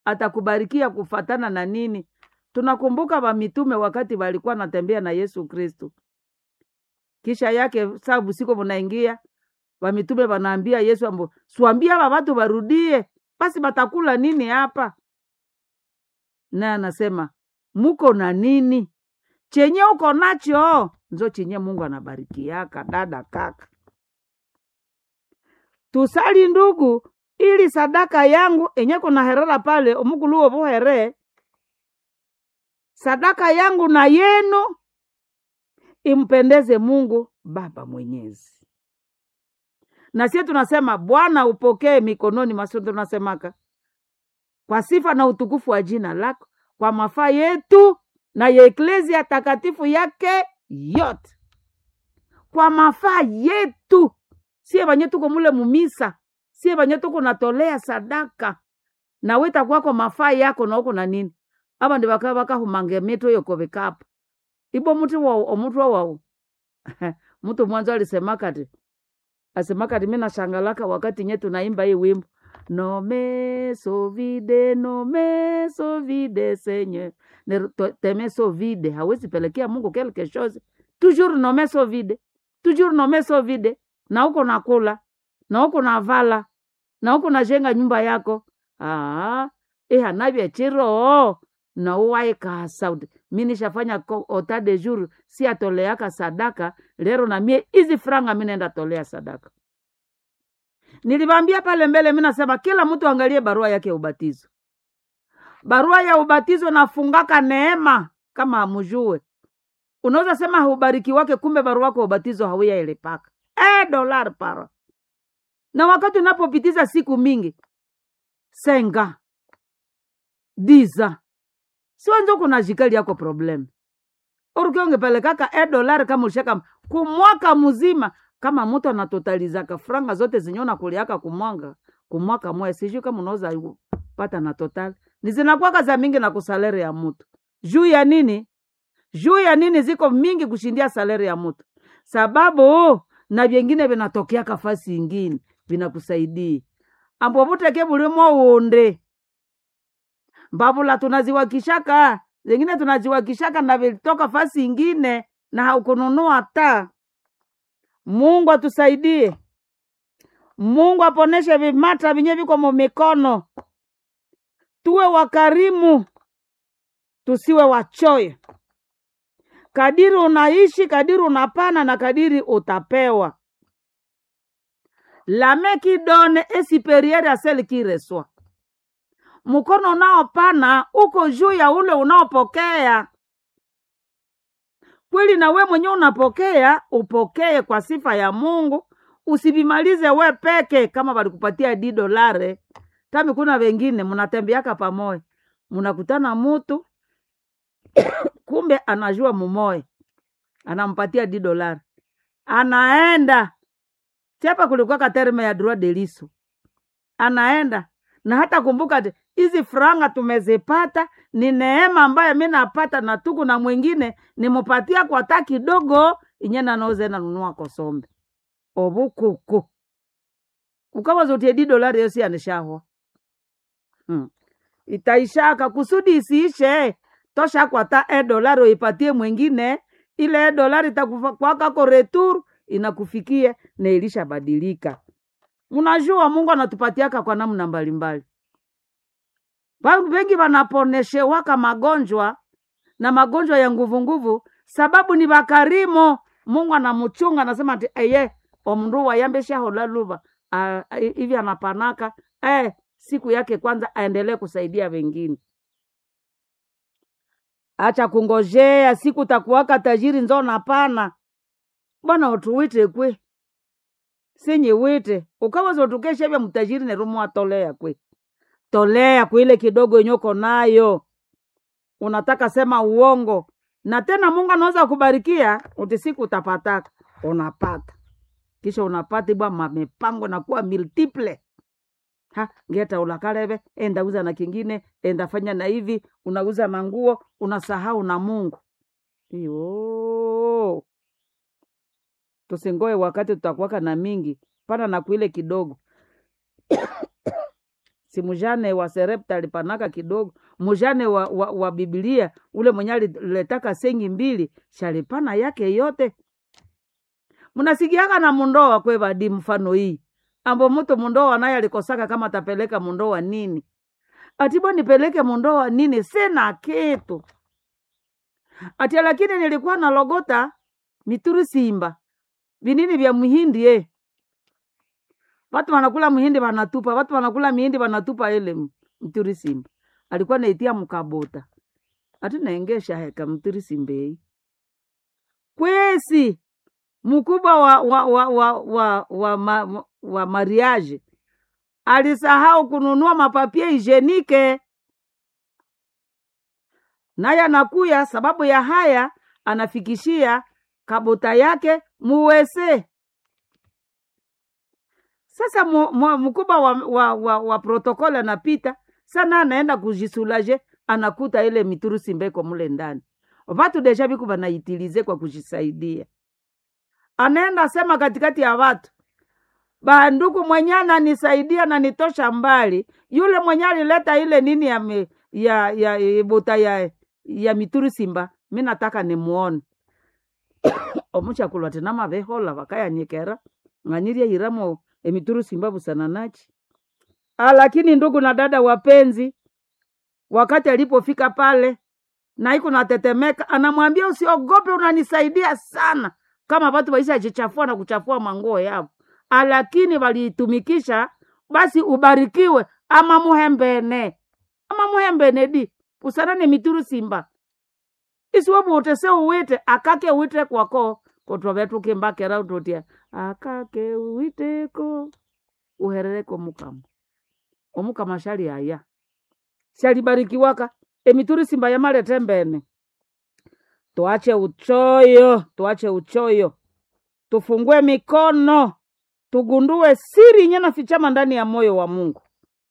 atakubarikia kufatana na nini tunakumbuka vamitume wakati walikuwa natembea na yesu kristu kisha yake saa busiko munaingia vamitume vanaambia yesu ambo siwambia ava vatu varudie basi batakula nini hapa naye anasema muko na nini chenye uko nacho nzo chenye mungu anabarikiaka dada kaka tusali ndugu ili sadaka yangu enye kuna herera pale omukuluwo vuhere sadaka yangu na yenu impendeze mungu baba mwenyezi na sie tunasema bwana upokee mikononi maso tunasemaka kwa sifa na utukufu wa jina lako kwa mafaa yetu na ya eklezia takatifu yake yote kwa mafaa yetu sie vanye tuko mule mumisa sie vanye tuko natolea sadaka nawe takwako mafaa yako nauko na nini ava ndi vaka vakahumange mito yokovekapa ibo muti wao omutwa wao mtu mwanzo alisemakati asemakati mi nashangalaka wakati nye tunaimba hii wimbo no me sovide no me sovide senye teme sovide hawezi pelekea mungu quelque chose toujours no me sovide toujours no me sovide na uko nakula na uko navala na uko najenga nyumba yako ah, ihanavya chiro na uwaikasa mi nishafanya ota de jour si atoleaka sadaka lero na mie hizi franga mi naenda tolea sadaka nilivambia pale mbele mi nasema kila mtu angalie barua yake ya ubatizo barua ya ubatizo nafungaka neema kama amujue unaweza sema haubariki wake kumbe barua yako ya ubatizo hauya ilepaka e dolar para na wakati unapopitiza siku mingi senga diza siwanzo kuna jikali yako problem urukiongepelekaka e dolari kama ulishaka kumwaka mzima kama mtu anatotalizaka franga zote zenye unakuliaka kumwanga kumwaka moya sijui kama unaweza pata na total ni zinakwaka za mingi na kusalere ya mtu juu ya nini juu ya nini ziko mingi kushindia salari ya mtu sababu na vyengine vinatokeaka fasi ingine vinakusaidia ambo vuteke vulimo unde mbavula tunaziwakishaka zingine tunaziwakishaka na vilitoka fasi ingine na haukununua ta mungu atusaidie mungu aponeshe vimata vinye viko mumikono tuwe wakarimu tusiwe wachoyo kadiri unaishi kadiri unapana na kadiri utapewa lame kidone esiperiere aseli kireswa mkono unaopana uko juu ya ule unaopokea kweli na we mwenyewe unapokea upokee kwa sifa ya mungu usivimalize we peke kama walikupatia di dolare tami kuna wengine mnatembeaka pamoja mnakutana mutu kumbe anajua mumoya anampatia di dolari anaenda chapa kulikuwaka terme ya droit de liso anaenda na hata kumbuka ati hizi franga tumezipata ni neema ambayo mi napata na tuku na mwingine nimupatia kwa ta kidogo inye nanauze nanunua kosombe obukuku ukawazotie di dolari yosi anishahwa hmm. itaishaka kusudi isiishe tosha kwa ta e dolari uipatie mwingine ile e dolari takwakako retur inakufikia na ilishabadilika mnajua mungu anatupatiaka kwa namna mbalimbali Watu wengi wanaponeshewaka magonjwa na magonjwa ya nguvunguvu sababu ni wakarimu mungu anamuchunga anasema ati eye omndu wayambeshahola luva hivi anapanaka eh, siku yake kwanza aendelee kusaidia wengine acha kungojea siku takuwaka tajiri nzo napana bwana utuwite kwe sinyi wite ukaweza utukesha vya mtajiri nerumu atolea kwe tolea kuile kidogo yenye uko nayo unataka sema uongo na tena mungu anaweza kubarikia uti siku utapataka unapata kisha unapata ibwa mamepango na kuwa multiple ha ngeta ulakaleve enda uza na kingine enda fanya na hivi unauza manguo unasahau na mungu iyo tusingoe wakati tutakuwaka na mingi pana na kuile kidogo si mjane wa serepta alipanaka kidogo mjane wa, wa, wa bibilia ule mwenye aliletaka sengi mbili shalipana yake yote mnasikiaka na mundoa kwevadi mfano hii ambo mtu mundoa naye alikosaka kama atapeleka mundoa nini atibo nipeleke mundoa nini sina kitu atia lakini nilikuwa na logota mituri simba vinini vya muhindi eh. watu wanakula muhindi wanatupa watu wanakula mihindi wanatupa ile m- mturi simba alikuwa naitia mkabota ati naengesha heka mturi simbei kwesi mkubwa wa wa wa wa wa, wa, ma, wa mariage alisahau kununua mapapie hijenike naye anakuya sababu ya haya anafikishia kabota yake muwese sasa mu- mu- mkubwa wa, wa, wa, wa protokoli anapita sana anaenda kujisulaje anakuta ile miturusi mbeko mule ndani vatu deja viku vanaitilize kwa kujisaidia anaenda sema katikati ya watu banduku mwenye ananisaidia na nitosha mbali yule mwenye alileta ile nini ya, me, ya, ya, ya bota ya, ya mituru simba mi nataka nimuone omuchakulwa tena mavehola vakayanyekera ng'anyirie iramo emituru simba busananachi Ah, lakini ndugu na dada wapenzi wakati alipofika pale na iko natetemeka anamwambia usiogope unanisaidia sana kama watu waishajichafua na kuchafua manguo yao Ah, lakini waliitumikisha basi ubarikiwe ama muhembene ama muhembene di usanane mituru simba isiwebu utese uwite akake uwite kwako kotwavetukembakera utotia akake uwiteko uherereko mukama omukama shali aya shalibarikiwaka emituri simba yamalete mbene tuache uchoyo tuache uchoyo tufungue mikono tugundue siri yenye nafichama ndani ya moyo wa mungu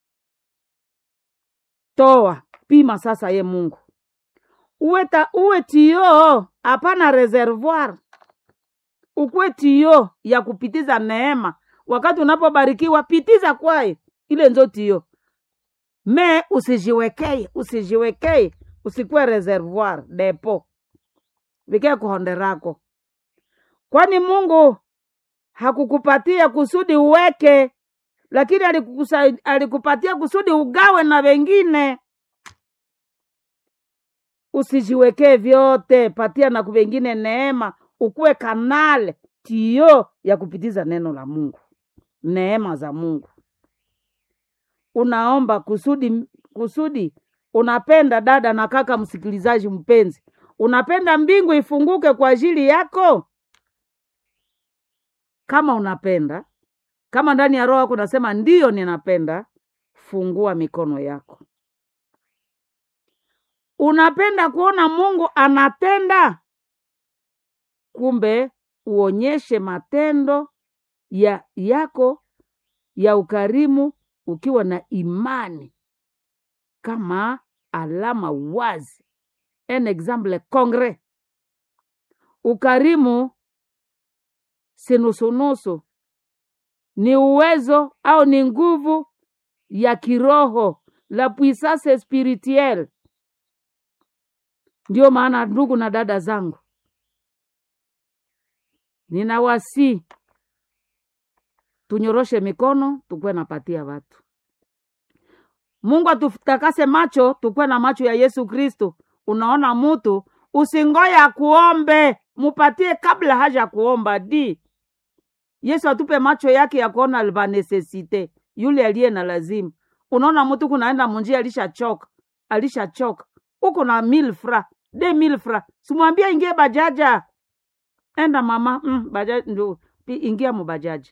toa pima sasa ye mungu uwe, ta, uwe tio hapana reservoir ukuwe tio ya kupitiza neema wakati unapobarikiwa pitiza kwayo ile nzo tio me usijiwekee usijiwekee usikuwe reservoir depo vikee kuhonderako kwani mungu hakukupatia kusudi uweke lakini alikukusai- alikupatia kusudi ugawe na wengine usijiwekee vyote patia na wengine neema ukuwe kanale tio ya kupitiza neno la mungu neema za mungu unaomba kusudi kusudi unapenda dada na kaka msikilizaji mpenzi unapenda mbingu ifunguke kwa ajili yako kama unapenda kama ndani ya roho yako unasema ndiyo ninapenda fungua mikono yako unapenda kuona mungu anatenda kumbe uonyeshe matendo ya yako ya ukarimu ukiwa na imani kama alama wazi un exemple concret ukarimu si nusunusu ni uwezo au ni nguvu ya kiroho la puissance spirituelle ndio maana ndugu na dada zangu ninawasi tunyoroshe mikono tukuwe napatia watu mungu atutakase macho tukuwe na macho ya yesu kristo unaona mutu usingoya kuombe mupatie kabla haja kuomba di yesu atupe macho yake ya kuona vanesesite yule aliye na lazima unaona mtu kunaenda munjia alishachoka alishachoka uko na mil fra de mil fra simwambia ingie bajaja enda mama mm, bajaji ndio pi- ingia mubajaji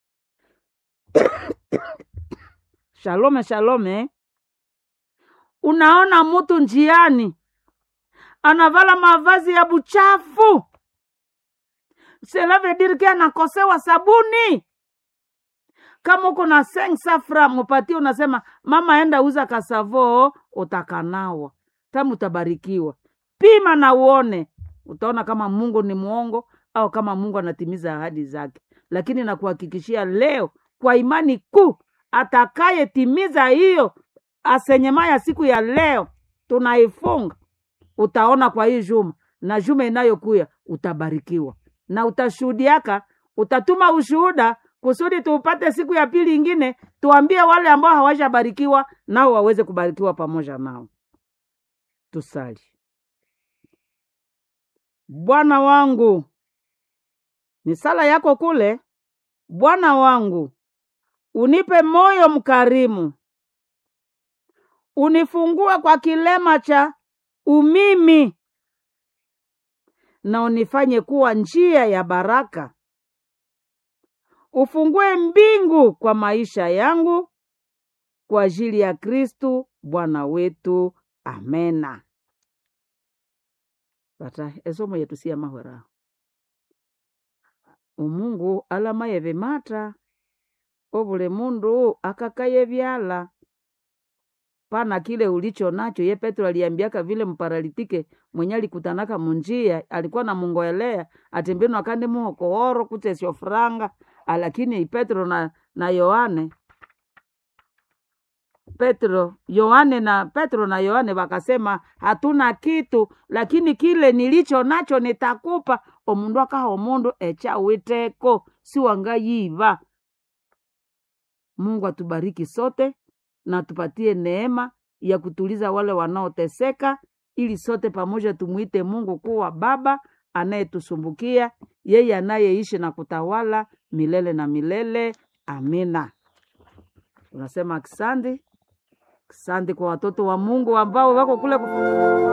shalome shalome unaona mtu njiani anavala mavazi ya buchafu cela veut dire ke anakosewa sabuni kama uko na seng safra mupatie unasema mama enda uza kasavo utakanawa tamu utabarikiwa pima na uone utaona kama mungu ni mwongo au kama mungu anatimiza ahadi zake lakini nakuhakikishia leo kwa imani kuu atakayetimiza hiyo asenyema ya siku ya leo tunaifunga utaona kwa hii juma na juma inayokuya utabarikiwa na utashuhudiaka utatuma ushuhuda kusudi tuupate siku ya pili ingine tuambie wale ambao hawajabarikiwa nao waweze kubarikiwa pamoja nao tusali bwana wangu ni sala yako kule bwana wangu unipe moyo mkarimu unifungue kwa kilema cha umimi na unifanye kuwa njia ya baraka ufungue mbingu kwa maisha yangu kwa ajili ya kristu bwana wetu amena pata esomo yetu siya mahwera umungu alamaye vimata ovule mundu akakaye vyala pana kile ulicho nacho ye petro aliambiaka vile mparalitike mwenye alikutanaka munjia alikuwa na mungoelea atimbino akandi muhokooro kutesyo franga lakini petro na na yohane petro yohane na petro na yohane wakasema hatuna kitu lakini kile nilicho nacho nitakupa omundu akaha omundu echawiteko siwangayiva mungu atubariki sote na tupatie neema ya kutuliza wale wanaoteseka ili sote pamoja tumwite mungu kuwa baba anayetusumbukia yeye anayeishi na kutawala milele na milele amina tunasema asante asante kwa watoto wa mungu ambao wako kule